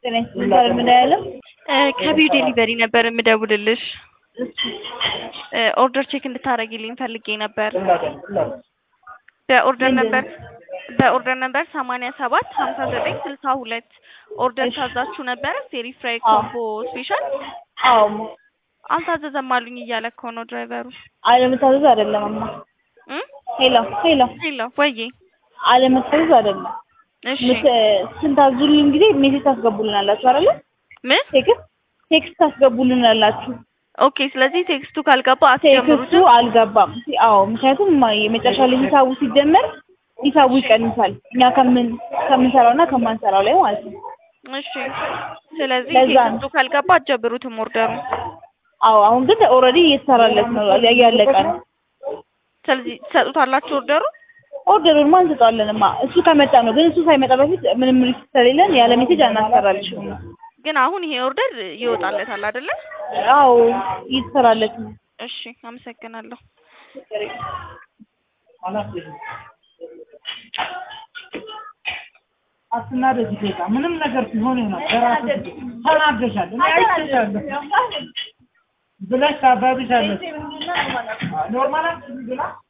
ጤና ይስጥልኝ ምን ያለው ከቢው ዴሊቨሪ ነበር የምደውልልሽ። ኦርደር ቼክ እንድታደርጊልኝ ፈልጌ ነበር። በኦርደር ነበር በኦርደር ነበር ሰማንያ ሰባት ሀምሳ ዘጠኝ ስልሳ ሁለት ኦርደር ታዛችሁ ነበረ ፌሪ ፍራይ ኮምቦ ስፔሻል አዎ አልታዘዘም አሉኝ እያለ እኮ ነው ድራይቨሩ። አለመታዘዝ አይደለም እማ እም? ሄሎ ሄሎ ሄሎ ወዬ አለመታዘዝ አይደለም እሺ ምት- ስንታዙልን ጊዜ ሜሴጅ ታስገቡልናላችሁ አይደለ ምን ቴክስት ቴክስት ታስገቡልናላችሁ ኦኬ ስለዚህ ቴክስቱ ካልገባ ቴክስቱ አትጀምሩትም አልገባም አዎ ምክንያቱም የመጨረሻ ላይ ሂሳቡ ሲጀመር ሂሳቡ ይቀንሳል እኛ ከምን ከምንሰራው እና ከማንሰራው ላይ ማለት ነው እሺ ስለዚህ ለዛ ነው። ቴክስቱ ካልገባ አትጀብሩትም ኦርደሩ አዎ አሁን ግን ኦልሬዲ እየተሰራለት ነው እያለቀ ነው ስለዚህ ትሰጡታላችሁ ኦርደሩ ኦርደሩን ማን እንሰጠዋለንማ እሱ ከመጣ ነው ግን እሱ ሳይመጣ በፊት ምንም ሪስክ ስለሌለን ያለ ሜሴጅ አናሰራልሽም ነው ግን አሁን ይሄ ኦርደር ይወጣለታል አይደለ አዎ እየተሰራለት ነው እሺ አመሰግናለሁ አትናደጂ ጌታ ምንም ነገር ሲሆን ነው በራስሽ ተናደሻል እኔ አይቼሻለሁ ብለሽ ታባብሻለሽ ኖርማል ብላ